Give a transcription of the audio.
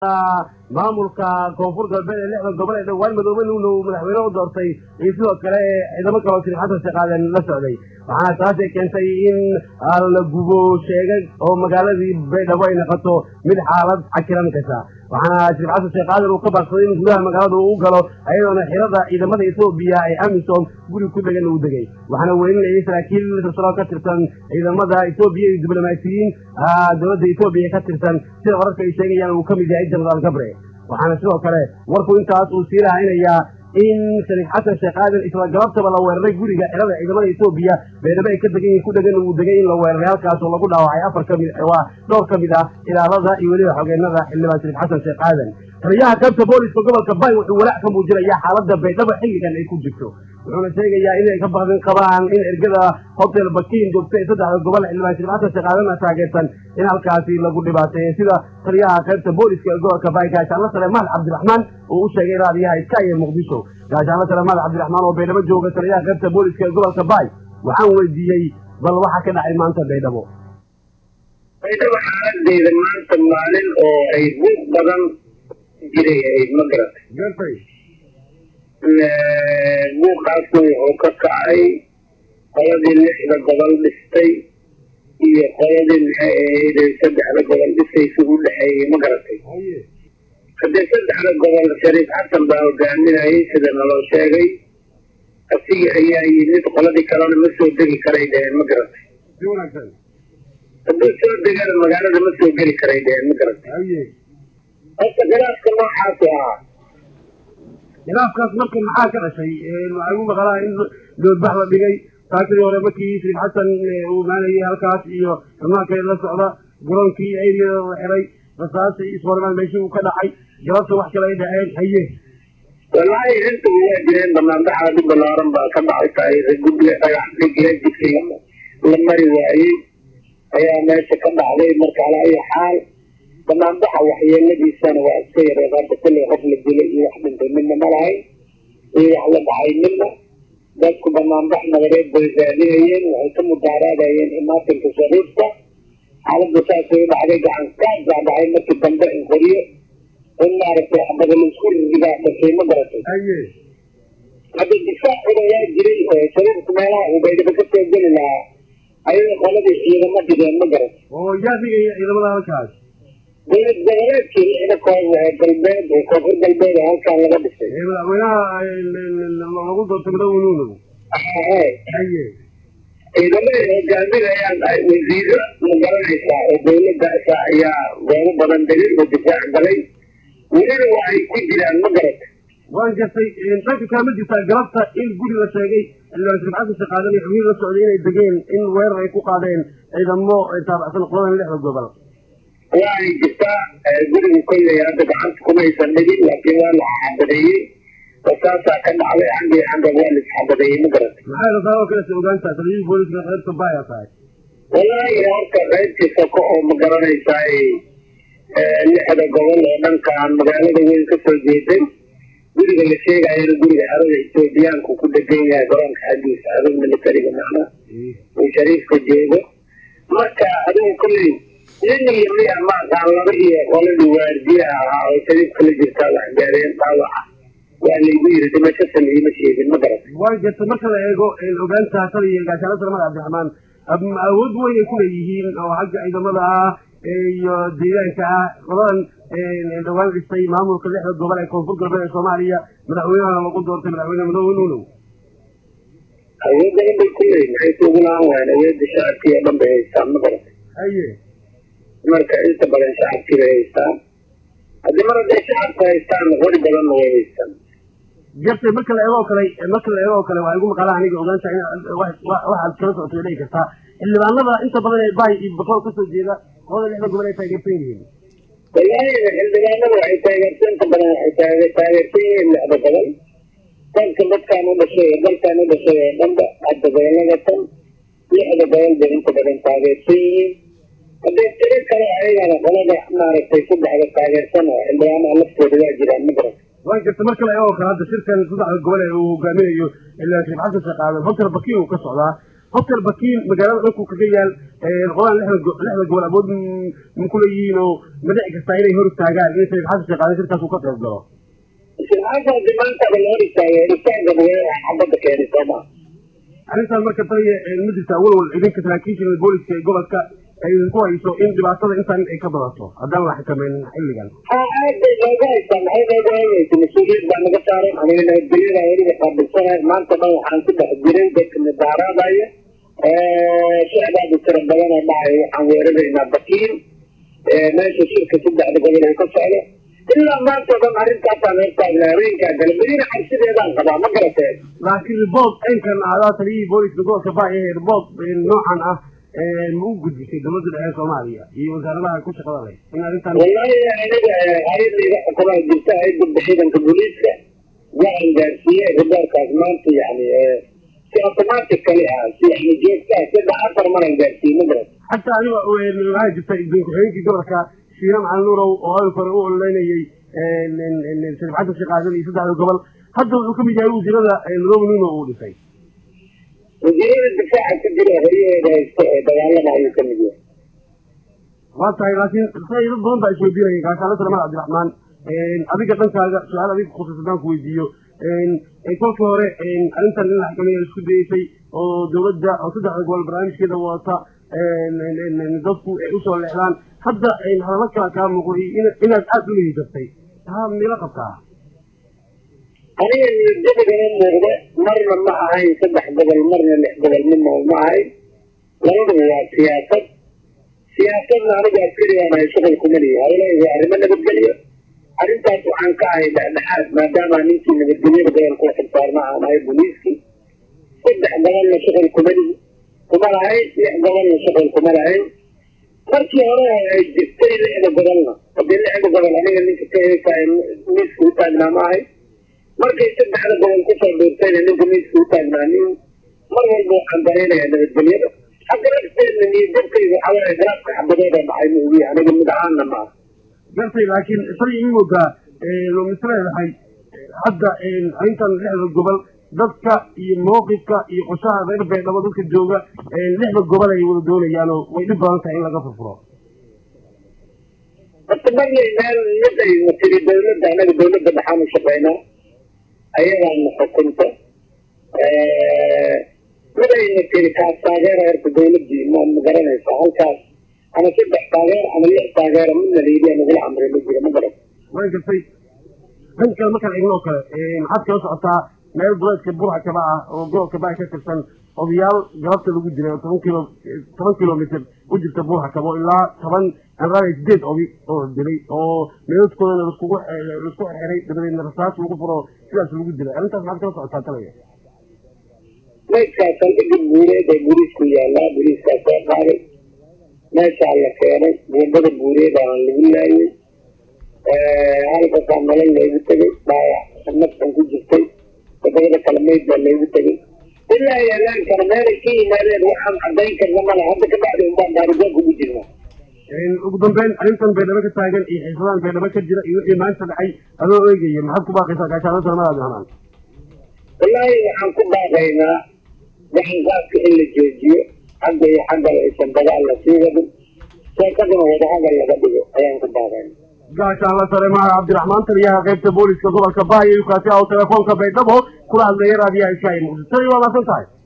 maamulka koonfur galbeed ee lixda gobol ee dhowaan madoobe nuuna uu madaxweyne u doortay iyo sidoo kale ciidamo kaloo sir xasan sheekaaden la socday waxaana taasay keentay in la gubo sheegay oo magaaladii baydhabo ay noqoto mid xaalad cakiran kasa waxaana sir xasan sheekaaden uu ka baaqsaday in gudaha magaalada uu u galo ayadoona xirada ciidamada etoobiya ee amisom guri ku degan uu degay waxaana weyninayay saraakiil silsilo ka tirsan ciidamada etoobiya iyo diblomaasiyiin dowladda etoobiya ka tirsan sida wararka ay sheegayaan uu ka mid yahay jenaraal gabre waxaana sidoo kale warku intaas uu sii rahaynayaa in shariif xasan sheekh aadan isla galabtaba la weeraray guriga xirada ciidamada etoobiya beedhabo ay ka degan yihin ku dhegan uu degay in la weeraray halkaas oo lagu dhaawacay afar ka mid waa dhowr ka mid ah ilaalada iyo weliba xogeenada xildhibaan shariif xasan sheekh aadan taliyaha qaybta booliska gobolka bay wuxuu walaac ka muujinayaa xaaladda baydhabo xilligan ay ku jirto wuxuuna sheegayaa inay ka baqdin qabaan in ergada hotel bakiin joogta ee saddexda gobol xildhibaan shariif xasan sheekh aadan taageersan in halkaasi lagu dhibaateeyo sida taliyaha qaybta booliska ee gobolka bay gaashaanla sare mahad cabdiraxmaan uu u sheegay raadiyaha iska iyo muqdisho gaashaanla sare mahad cabdiraxmaan oo baydhabo jooga taliyaha qaybta booliska ee gobolka bay waxaan weydiiyey bal waxa ka dhacay maanta baydhabo baydhabo xaaladeeda maanta maalin oo ay buuq badan jiray ahayd ma garatay buuqaasna wuxuu ka kacay qoladii lixda gobol dhistay iyo qoladii maxay ahayd saddexda gobol dhisaysa u dhexeeyey ma garatay haddee saddexda gobol shariif xasan baa hogaaminayay sida naloo sheegay asiga ayaa yimid qoladii kalena ma soo degi karay dheheen ma garatay hadduu soo degana magaalada ma soo geli karay dheheen ma garatay horta khilaafka noocaasu ahaa khilaafkaas marka maxaa ka dhashay waxay u maqalaa in doodbax la dhigay taakadii hore markii shariif xasan uu imaanayay halkaas iyo amaanka la socda garoonkii ayriyada la xiray rasaasi isforimaan meeshii uu ka dhacay galabta wax kale ay dhaceen haye wallaahi intuba waa jireen banaanbaxaad u balaaran baa ka dhacay guddiga dhagax dhigiya jidkii la mari waayey ayaa meesha ka dhacday marka alaa ayi xaal banaanbaxa waxyeeladiisana waa iska yareed hadda kullay qof la dilay iyo wax dhintay midna ma lahayn iyo wax la dhacay midna dadku banaanbax nabadeed bay raadinayeen waxay ka mudaaraadayeen imaatinka shariifka xaaladda saasay u dhacday gacan kaas baa dhacay markii dambe in qoriyo in maaragtay xabada laisku rigaa dhashay ma garatay hadda difaac odayaa jiray oo shariifku meelaha uu baydhabo ka soo geli lahaa ayay qoladii ciidamo dhigeen ma garatay oo yaa dhigaya ciidamada halkaas dowlad goboleedkii lixda koox ee galbeed ee koonfur galbeed ee halkaan laga dhisay madaxweynaha lagu doortay madaxweynuhu haye haye ciidamada hogaaminayaan wasiiro ma garanaysaa oo dowladdaasa ayaa goobo badan degay oo difaac galay welina waa ay ku jiraan ma garata waan gartay dhanka kale ma jirtaa galabta in guri la sheegay xildhibaan shariif xasan sheekh aadan iyo xubnihi la socday inay degeen in weerar ay ku qaadeen ciidamo taabacsan qoladan lixda gobol waa ay jirtaa guriga kolley hadda gacanta kumaysan dhigin laakiin waa la xabadeeyey wasaasaa ka dhacday xaggii xagga waa la isxabadeeyey ma garatay maxay rasaa oo kale se ogaantaa taliyihii booliska qaybta baya tahay wallaahi horta qaybtii soko oo ma garanaysaa lixda gobol oo dhankaan magaalada weyn ka soo jeeday guriga la sheegayana guriga xerada etoobiyaanku ku degan yahay garoonka xaggiisa adig militariga macna uu shariifka joogo marka adigu kolley nin iyo miya maaqaan laba iyo qoladii waardiye ahaa oo shariifka la jirtaa wax gaareen dhaawaca waa laygu yiri dhimasho saliima sheegin ma garatay waan gartay marka la eego ogaanta taliya gaashaano sare madax cabdiraxmaan awood weyn ay kuleeyihiin oo xagga ciidamada ah iyo deegaanka ah qoladan dhawaan dhistay maamulka lixda gobol ee koonfur galbeed ee soomaaliya madaxweynahana lagu doortay madaxweyne madaxweyne nuunow awood badan bay ku leeyihin maxay kuugu lahaan waayeen awoodda shacabkii oo dhan bay haystaan ma garatay haye marka inta badan shacabkii bay haystaan haddii mar hadday shacabka haystaan qori badanna way haystaan gartay marka la eegoo kale marka la eegoo kale waxay igu maqalaan aniga ogaanta in waxaad kala socotay dhihi kartaa xildhibaanada inta badan ee bay iyo boqol kasoo jeeda qolada lixda gobol ay taageersan yihiin wallaahi xildhibaanada waxay taageersan inta badan waxay taageersan yihiin lixda gobol dalka dadkaan u dhashay ee dalkaan u dhashay ee dhanba hadda gobolada tan lixda gobol bay inta badan taageersan yihiin haddee tiro kale ayagana qolada maaragtay saddexda taageersan oo xildhibaanaha laftooda waa jiraan ma garan waan gartay marka la eegoo kale hadda shirkan saddexda gobol ee uu hogaaminayo xildhibaan shariif xasan sheekh aadan hotel bakiin uu ka socdaa hotel bakiin magaalada dhankuu kaga yaal qolaan lixda gobol abood ma ku leeyihiin oo ma dhici kartaa inay hor istaagaan in sayid xasan sheekh aadan shirkaas uu ka qayb galo shirxaankaasi maantaba la hor istaagay horistaanka magaalada xabadda keenay soo maa arrintan marka taliya ma jirta walwal idinka saraakiisha booliska ee gobolka ay idinku hayso in dhibaatada intaan ay ka badato haddaan la xakamaynin xilligan haa aad bay nooga haystaa maxay nooga hayaysa mas-uuliyad baa naga saaran aniga nabadgelyada weliba qaabilsanahay maanta dhan waxaan ku dhex jiray dadka mudaaraadaya shicbaadu tira badana dhacay waxaan weeraraynaa bakiin meesha shirka saddexda gobol ay ka socdo ilaa maanta dhan arrintaasaan hortaagna habeenkaa gale madiina cabsideedaan qabaa ma garatee laakiin ribood aynkan ahdaa taliyihii booliska gobolka baay ee ribood noocan ah ma u gudbisay dowladda dhexe soomaaliya iyo wasaaradaha ku shaqada leh in arrintan wallahi aniga hay-adayda xukumaa jirta hay-adda ciidanka booliiska waxaan gaarsiiyey riboorkaas maanta yani si automatic kali ah si yani joogta ah saddex afar maran gaarsiiyey ma garat xataa aniga waxaa jirta idin ku-xigeenkii gobolka shiina macalin nuurow oo hadalka hore u ololeynayay sharif xasan sheekh aadan iyo saddexda gobol hadda wuxuu ka mid yahay wasiirada madoobe nuno uu dhisay wasiirada difaaca ku jira horyaheeda haysta ee dagaalada ayuu ka mid yahay waa tahay laakiin say dad badan baa isweydiinaya gaashaale salamaan cabdiraxmaan adiga dhankaaga su-aal adiga khusus haddaan ku weydiiyo kolkii hore arrintan in la xakameeya isku dayeysay oo dowladda oo saddexda gobol barnaamijkeeda wadata dadku ay usoo leexdaan hadda hadallo kala kaa muuqday inaad aada u lehiisatay taa mila qabtaa aniga niyadjabigana muuqda marna ma ahayn saddex gobol marna lix gobol midna ma ahayn labaduba waa siyaasad siyaasadna aniga askarigaan ahay shuqul kuma lihi hawlahay waa arrimo nabadgelyo arrintaas waxaan ka ahay dhexdhexaad maadaama ninkii nabadgelyada gobolka u xilsaarna aan ahay booliiskii saddex gobolna shuqul kuma lihi kuma lahayn lix gobolna shuqul kuma lahayn markii hore ay jirtay lixda gobolna hadii lixda gobol aniga ninka ka heesaay miiska u taagnaa ma ahay markay saddexda gobol kusoo dhuurtayna ninka miiska u taagnaa nin mar walba waxaan dareynayaa nabadgelyada hadda lafteedna niyadjabkayga waxaa waaye garaafka xabadooda dhacay ma ogiya aniga mid ahaanna ma aha gartay laakiin isagii in moodaa misleedahay hadda arrintan lixda gobol dadka iyo mawqifka iyo qoshaha reer beedhabo dadka jooga lixda gobol ay wada doonayaanoo way dhib badan tahay in laga furfuro horta marnay meel mid ayna tiri dawladda anaga dawladda dhaxaanu shaqaynaa ayadaana xukunta mid ayna tiri kaas taageera horta dawladdii ma ma garanaysa halkaas ama saddex taageer ama lix taageera midna layidhi nagula amray ma jira ma garan way gartay dhan kale markaan eegno oo kale maxaad kala socotaa meel duleedka burca kaba ah oo gobolka baa ka tirsan odayaal galabta lagu dilay oo toban kilo toban kilomitr u jirta burca kabo ilaa toban anraaya sideed obi oo dilay oo meeladkoodana laskugu laisku xirxiray dabadeedna rasaas lagu furo sidaas lagu dilay arrintaas maxaad kala socotaa talaya maydkaas saldhigga buureed ee buriisku yaallaa buriiskaas soo qaaday meeshaa la keenay buundada buureed aan lagu laayay halkasaa nolol loogu tegay dhaawac naftan ku jirtay todobada kale mayd baa loogu tegay ilaa yaalaan kara meelay ka yimaadeen waxaan cadayn karna mala hadda ka bacdi unbaan baarigoon kugu jirnaa ugu dambeyn arrintan baydhabo ka taagan iyo xiisadaan baydhabo ka jira iyo wixii maanta dhacay adoo eegaya maxaad ku baaqaysaa gaashaano salamada abdiraxmaan wallaahi waxaan ku baaqaynaa gacanqaadka in la joojiyo xagga iyo xaggala aysan dagaal la sii wadin sheekaduna wadahadal laga dhigo ayaan ku baaqayna gaashaanla sare maha cabdiraxmaan taliyaha qaybta booliska gobolka baaya kaasi oo telefoonka baydhabo kula hadlaya raadiyaha iskaayi muqdisho waa maasan tahay